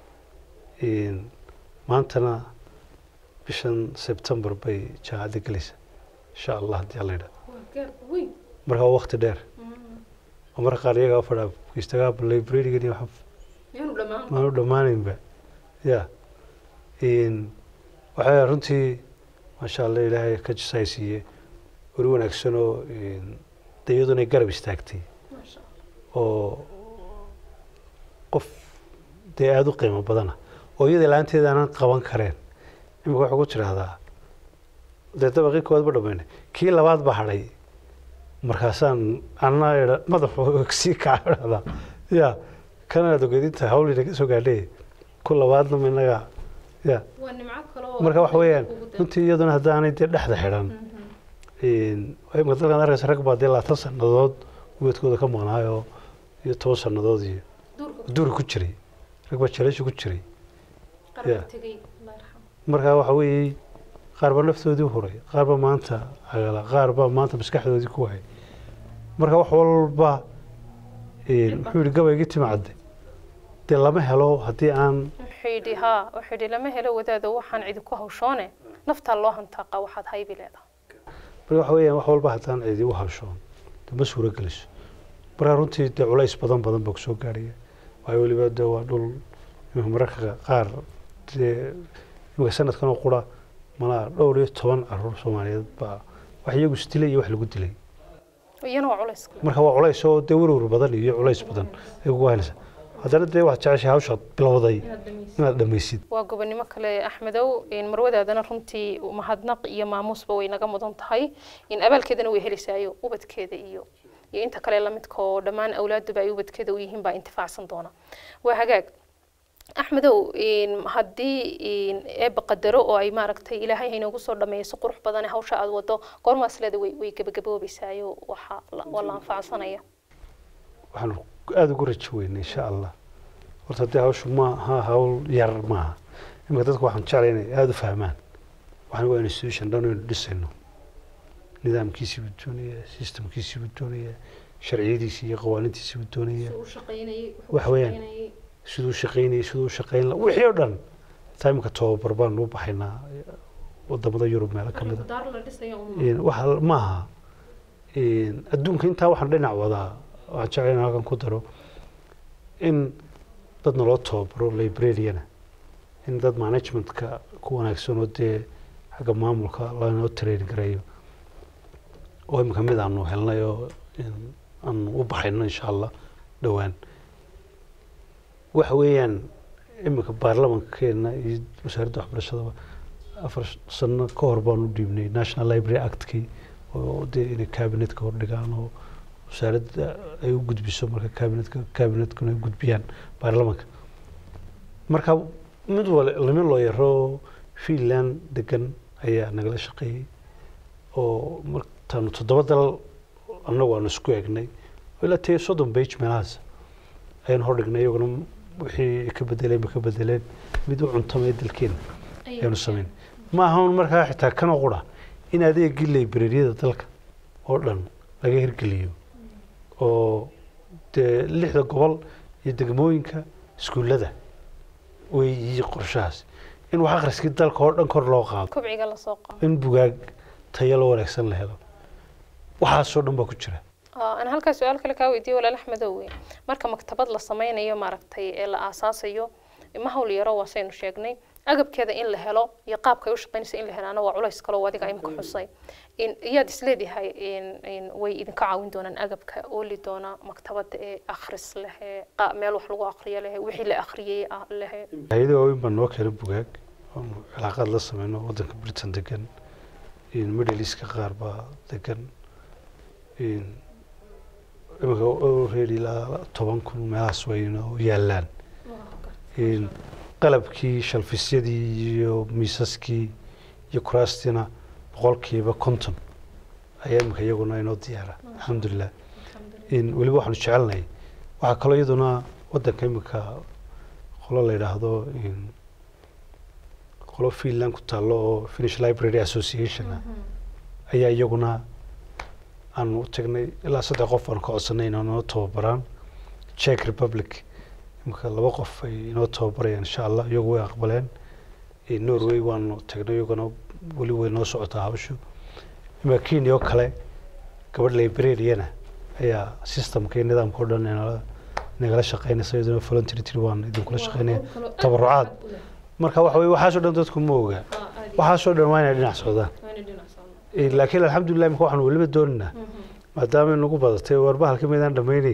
Een, maantana bishan sebtembar bay jaamacadda gelaysa insha allah haddii alla yidhaha marka waa waqti dheer oo marka qaar iyagaa fadhaa istagaa librarigan iyo waxa maanu dhammaanaynba ya Een, waxaa runtii maasha allah ilaahay ka jisaysiiye weri wanaagsan oo een, dee iyaduna ay garab istaagtay oo qof dee aada u qiimo badana oo iyada la-aanteeda aanan qaban kareen imika waxay ku tidhaahdaa dee dabaqii koowaad ba dhamaynay kii labaad ba hadhay markaasaan anna idha madaxu sii kaca idhahdaa ya kanaad ogeedinta hawlina ka soo gaadhay ku labaadna ma inaga ya marka waxa weeyaan runtii iyaduna haddaanay dee dhexda xidhan Een, imika dalkan arkaysa rag baa dee labaatan sannadood ubadkooda ka maqnaayoo iyo toban sannadood iyo duuri ku jiray rag baa jaleesha ku jiray Ya. marka waxa weeye qaar baa naftoodii huray qaar baa maanta cagala qaar baa maanta maskaxdoodii ku waayay marka wax walba een, muxuu yidhi gabaygii timacadde dee lama helo haddii aan wuxuu yidhi haa wuxuu yidhi lama helo wadaado waxaan cidi ku hawshoone naftaa loo hantaaqa waxaad haybi leedahay marka waxa weeyaan wax walba haddaan cidi u hawshoon dee ma suuro geliso marka runtii dee culays badan badan baa kusoo gaaraya waayo weliba dee waa dhul imika mararka qaar dee imika sanadkan oo qura malaa dhowr iyo toban caruur soomaaliyeed baa wax iyagu isdilay iyo wax lagu dilay iyana waa culays kale marka waa culays oo dee werwer badan iyo culays badan ay kugu haynaysaa haddana dee waxaad jeceshahay hawshaad bilowday inaad dhammaysid waa gobonimo kale axmedow in marwadaadana runtii mahadnaq iyo maamuusba way naga mudan tahay in abaalkeedana way helisayo ubadkeeda iyo iyo inta kale lamidka oo dhammaan awlaaduba ay ubadkeeda u yihiin baa intifaacsan doona waa hagaag axmedow in haddii in eebba qadaro oo ay maaragtay ilaahay haynoogu soo dhameeyo si qurux badan hawsha aad wado goormaas leeda way way gebagaboobaysaayo waxa la- waa la anfacsanaya waxaan aada ugu rajo weynay insha allah horta dee hawshu ma ha hawl yar maaha imika dadku waxaan jeclay inay aada u fahmaan waxaan waa institution dhan aynu dhisayno nidaamkiisii buu doonaya systemkiisii buu doonaya sharciyadiisii iyo qawaaniintiisii buu doonaya Wax weeyaan. siduu shaqaynayay siduu shaqayn la wixii oo dhan taa imika tababar baan u baxaynaa wadamada yurub meelo ka mida Een, waxa maaha Een, adduunka intaa waxaan dhinac wadaa waxaan jeclay inaan halkan ku daro in dad naloo tababaro librariana in dad managementka ku wanaagsan oo dee xagga maamulka lanoo train gareeyo oo imika mid aanu helnay oo in aanu u baxayno insha allah dhowaan waxa weeyaan imika baarlamankeena iyo wasaaradda waxbarashadaba afar sano ka hor baan u dhiibnay national library actkii oo dee inay cabinetka hordhigaan oo wasaaradda ay u gudbiso marka cabinetka cabinetkuna ay gudbiyaan baarlamanka marka mid wale lama loo yaro finland degan ayaa nagala shaqeeyey oo martaanu toddoba dal annagu aanu isku egnay oo ilaa tee soddon bage meelahaas ayaan hordhignay iyaguna wixii ay ka bedeleen ba ka bedeleen mid u cuntamay dalkeena ayaanu samayn ma ahan markaa xitaa kana qura in adeegii librariyada dalka oo dhan laga hirgeliyo oo dee lixda gobol iyo degmooyinka iskuullada weeyi qorshahaas in wax akhriskii dalka oo dhan kor loo qaado kobciga lasoo qabo in bugaag tayo lo wanaagsan la helo waxaasoo dhan baa ku jira aan halkaa su-aal kale kaa weydiiye walaal axmedow wey marka maktabad la sameynayo maaragtay ee la aasaasayo ma hawl yaro waasaynu sheegnay agabkeeda in la helo iyo qaabka ay u shaqeynaysa in la helaana waa culays kaloo adiga imika xusay iyaad isleedahay way idinka caawin doonaan agabka ooli doona maktabada ee akhris lehe meel wax lagu akriyo lehe wixii la akhriyey lehe hay-ada waaweyn baa noo keenay bugaag oonu cilaaqaad la sameyno waddanka britain degan middle eastka qaar baa degan imika reer ilaa toban kun meelahaas wayna yaallaan qalabkii shalfisyadii iyo miisaskii iyo kuraastiina boqolkiiba konton ayaa imika iyaguna inoo diyaara alxamdulilah weliba waxaanu jecelnahay waxaa kaloo iyaduna waddanka imika qolo la yidhaahdo qolo finland ku taallo oo finish library association ah ayaa iyaguna aanu u tagnay ilaa saddex qof aanu ka codsanay inay noo tababaraan czech republic imika laba qof ay inoo tababarayaan insha allah iyagu way aqbaleen norway waanu tagnay iyaguna weli way noo socotaa hawshu imika kenya oo kale gabadh librariana ayaa systemka iyo nidaamka o dhan nala nagala shaqeynaysa iyaduna volunteer waan idinkula shaqeynaya tabarucaad marka waxa weye waxaasoo dhan dadku ma oga waxaasoo dhan waa inay dhinac socdaan laakiin alxamdulilah imika waxaanu weliba doonaynaa maadaama nagu badatay warba halka maydaan dhamayneyn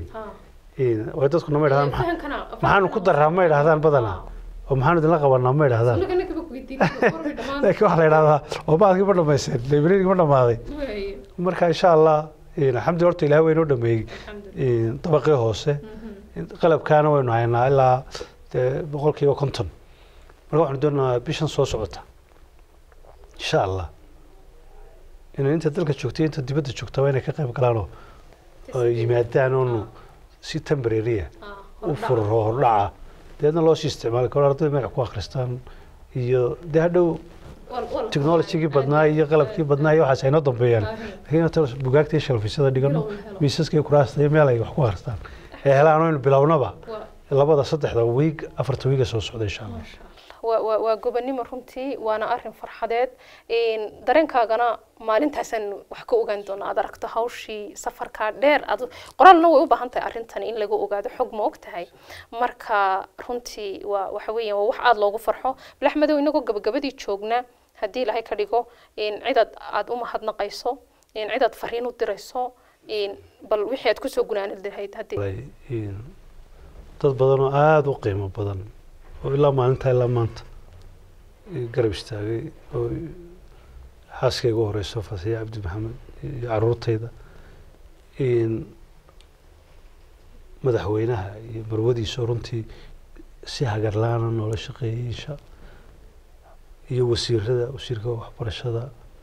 way dadkuna ma idhahdaan maxaanu ku daraa ma idhahdaan badanaa oo maxaanu idinla qabanaa ma idhahdaan laakiin waxaa la idhahdaa oo baalkii ma dhamayseen librarigi ma dhamaaday marka insha allah alxamdulillah horta ilaah waynoo dhameeyey dabaqii hoose qalabkaana waynu haynaa ilaa boqolkiiba konton marka waxaanu doonayaa bishan soo socota insha allah inay inta dalka joogtay inta dibadda joogtaba inay ka qayb galaan oo yimaadaan oonu si temporarya u furro hordhaca deedna loo sii isticmaali karo ardayda magac ku akhristaan iyo dee hadhow technologygii badnaa iyo qalabkii badnaa iyo waxaas aynoo dambeeyaan lakiin inta bugaagta iyo shalfisyada dhigano miisaska iyo kuraasta iyo meel ay wax ku akhristaan ee helaan oynu bilownaba labada saddexda wiig afarta wiiga soo socda insha allah waa gobonimo runtii waana arin farxadeed dareenkaagana maalintaasaan wax ka ogaan doona aad aragto hawshii safarkaa dheer ad qoraalna way u baahan tahay arrintan in laga ogaado xog ma og tahay marka runtii waa waxa weeyaan waa wax aada loogu farxo bilaxmadow inagoo gabagabadii joogna haddii ilaahay ka dhigo cidaad aada u mahadnaqayso cidaad fariin u dirayso bal wixii aad kusoo gunaanid lahayd haddii dad badan oo aada u qiimo badan oo ilaa maalintaa ilaa maanta garab istaagay oo xaaskayga u horeyso fasiya cabdi maxamed iyo caruurtayda madaxweynaha iyo marwadiisa runtii si hagarlaana noola shaqeeyey insha iyo wasiirada wasiirka waxbarashada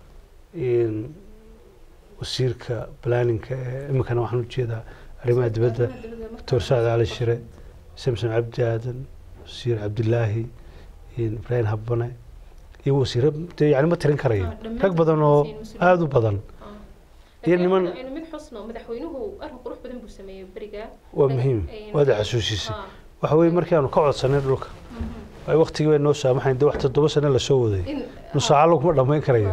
wasiirka planninka ee iminkana waxaan ujeedaa arrimaha dibadda doctor sacad cali shire samson cabdi aadan wasiir cabdilaahi ibraahim habane iyo wasiiro dee yani ma tirin karayo rag badan oo aada u badan iyo niman mid xusno madaxweynuhu arrin qurux badan buu sameeyey beriga waa muhiim waad xasuusisay waxa weye markii aanu ka codsanay dhulka ay waktigii bay noo saamaxayn dee wax toddoba sano lasoo waday nusaaca laguma dhammayn karayo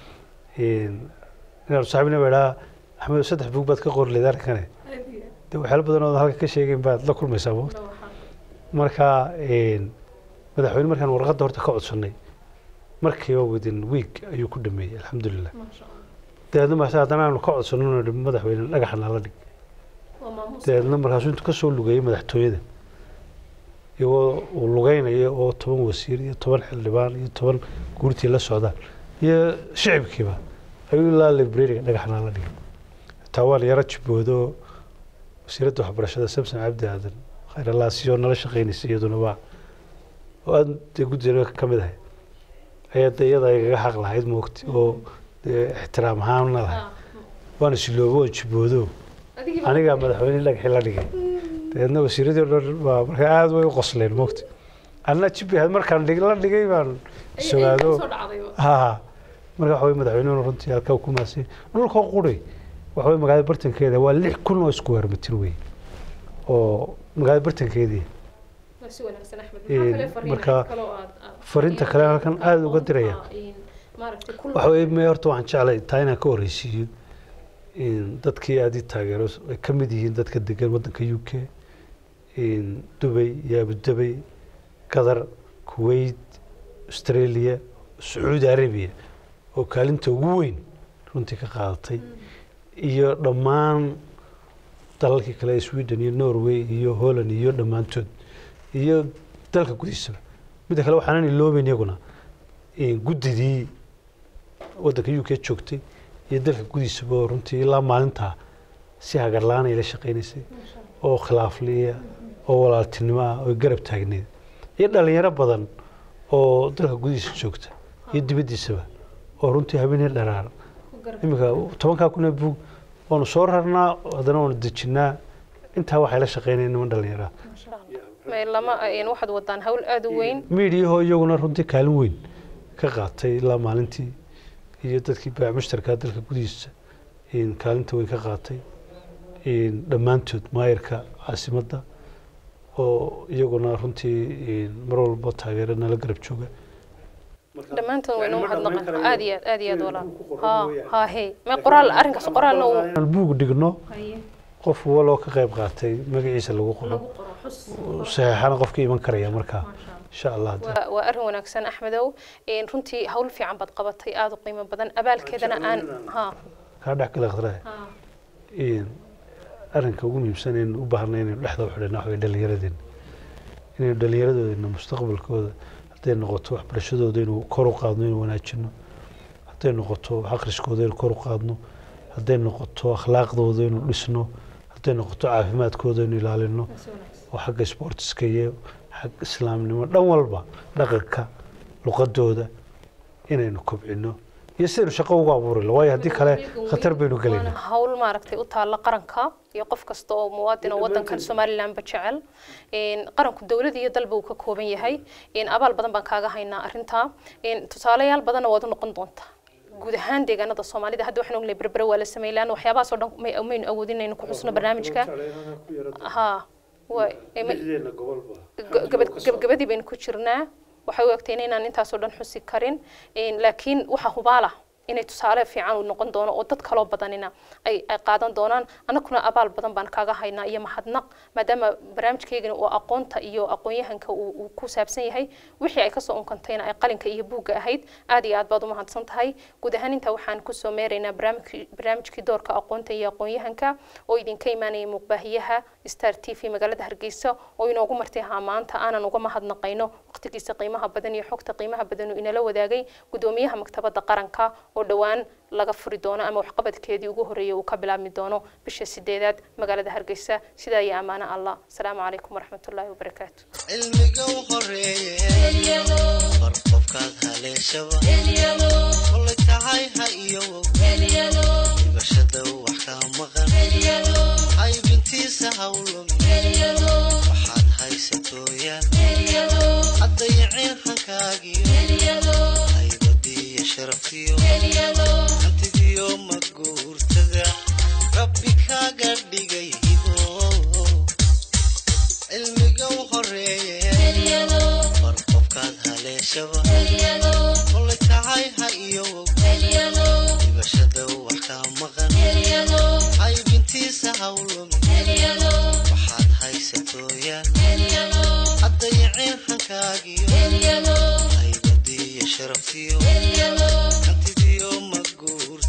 inaanu saaxibina ba idhaa axmed saddex bug baad ka qori leed arrinkane dee waxyaalo badan oo halka ka sheegayn baad la kulmaysaa moogta marka madaxweyne markaan warqadda horta ka codsanay markiiba within week ayuu ku dhameeyey alxamdulilah maasha allah dabeedna maase haddana aanu ka codsanno nidhi madaxweyne dhagaxa nala dhig waa maamuus dabeedna markaasuu intuu kasoo lugeeyey madaxtooyada iyagoo uu lugeynayo oo toban wasiir iyo toban xildhibaan iyo toban guurtii la socdaan iyo shicibkiiba ayuu ilaa librariga dhagax nala dhigay xitaa waan yaro jiboodo wasiiradda waxbarashada samson cabdi aadan khayr allah siyoo nala shaqeynaysa iyaduna waa oo aad dee guddiga ka mid ahay ayaa de iyada igaga xaq lahayd moogti oo dee ixtiraam ahaanna lahayd waana siloobo oo jiboodo anigaa madaxweyne dhagaxii la dhigay dabeedna wasiiradii o dhan baa markaa aada way u qosleen moogta anna jibi ahayd markaan dhig la dhigay baan sugaado ha marka waxa wey madaxweynuhuna runtii halkaa ku maasay dhulka quri waxa wey magaalada bartankeeda waa lix kun oo square mitir wey oo magaalada bartankeedii si wanaagsan axmed Een, maxaa kale fariin marka cid kale oo aad- aad- fariinta kale halkan aad uga diraya. Een, maaragtay kul- waxa wey me horta waxaan jeclay taa inaan ka horreysiiyo in dadkii aad ii taageero ay ka mid yihiin dadka degan waddanka u k in dubay iyo abudabay qatar kuwait australia sacuudi arabiya oo kaalinta ugu weyn runtii ka qaadatay iyo dhammaan dalalkii kale ee sweden iyo norway iyo holland iyo dhammaantood iyo dalka gudihiisaba midda kale waxaanan iloobeyn iyaguna in guddidii waddanka u k joogtay iyo dalka gudiisaba oo runtii ilaa maalintaa si hagarlaan ay la shaqaynaysay oo khilaafliya oo walaaltinimo ah oo garab taagneed iyo dhalinyaro badan oo dalka gudihiisa joogta iyo dibaddiisaba oo runtii habeenii dharaar ku garab- iminka tobankaa kun ee buug waanu soo rarnaa haddana waanu dejinnaa intaa waxay la shaqaynayeen niman dhallinyara Masha Allah. May lama een, waxaad wadaan hawl aad u weyn miidiyahoo iyaguna runtii kaalin weyn ka qaatay ilaa maalintii iyo dadkii baac mushtarka dalka gudihiisa in kaalinta weyn ka qaatay in dhammaantood maayarka caasimadda oo iyaguna runtii in mar walba taageero nala garab jooga dhammaantood waynu Yani ma dhammayn mahadnaqan karayo. aad iyo aad aad iyo aad Inuu walaal ku qoran ha mooyaane. ha he may qoraal arrinkaas qoraalna uu inaan buug dhigno haye qof waloo ka qayb qaatay magaciisa lagu qoro lagu qoro xus saxeexana qofka iman karaya markaa Masha Allah. insha allah waa waa arrin wanaagsan axmedow Een, runtii hawl fiican baad qabatay aada u qiimo badan abaalkeedana aan ha kaa dhex gala khadraa ha in arrinka ugu muhiimsan aynu u baahnay inaynu dhexda u xidhana waxa way dhallinyaradeenna inaynu dhallinyaradoodeena mustaqbalkooda hadday noqoto waxbarashadooda inuu kor u qaadno inuu wanaajino hadday noqoto wax akhriskooda inuu kor u qaadno hadday noqoto akhlaaqdooda inuu dhisno hadday noqoto caafimaadkooda inuu ilaalino si wanaagsan oo xagga sportiska iyo xagga islaamnimo dhan walba dhaqanka luqadooda inaynu kobcino iyo sidaynu shaqo ugu abuuri lahaa waayo haddii kale khatar baynu waana gelayna hawl maaragtay u taalla qaranka iyo qof kasta oo muwaadin oo waddankan somalilandba jecel Een, qaranku dowlad iyo dalba uu ka kooban yahay Een, abaal badan baan kaaga haynaa arrintaa Een, tusaalayaal badanna waad u noqon doontaa guud ahaan deegaanada soomaalida hadda waxaan ognahay berbere waa la sameeyay laana waxyaabahaas oo dhan may- maynu awoodin inaynu ku xusno barnaamijka ha waa ee, ma- Ga- gabad- gabagabadii baynu ku jirnaa waxay u egtay inaan intaasoo dhan xusi karin Een, laakiin waxa hubaala inay tusaale fiican uu noqon doono oo dad kaloo badanina ay ay qaadan doonaan annaguna abaal badan baan kaaga haynaa iyo mahadnaq maadaama barnaamijkeygana uu aqoonta iyo aqoon-yahanka uu uu ku saabsan yahay wixii ay kasoo unkantayna ay qalinka iyo buugga ahayd aad iyo aad baad u mahadsan tahay guud ahaan intaa waxaan kusoo meeraynaa barnaamijkii barnaamijkii doorka aqoonta iyo aqoon-yahanka oo idinka imaanaya muuqbaahiyaha star t v magaalada hargeysa oo inoogu martay ahaa maanta aanan uga mahadnaqayno waqtigiisa qiimaha badan iyo xogta qiimaha badan uu inala wadaagay gudoomiyaha maktabadda qaranka oo dhowaan laga furi doono ama waxqabadkeedii ugu horreeyay uu ka bilaabmi doono bisha sideedaad magaalada hargeysa sidaa iyo ammaano allah asalaamu calaykum waraxmatullaahi wabarakaatu cilmiga u horeeye bar qofkaad haleeshaba kolay tahay ha iyowow dhibashada wax ka maqan haybintiisa hawlum waxaad haysatooyaan haddayicin hankaagiyo haybadiyo sharaftiyo hantidiyo maguurtada rabbi kaaga dhigay hibo cilmiga u horeeye bar qofkaad haleeshaba kolay tahay ha iyowow dhibashada wax ka maqan haybintiisa hawlum waxaad haysatooyaan haddayicin hankaagiyo haybadiyo sharaftiyo hantidiyo ma guursan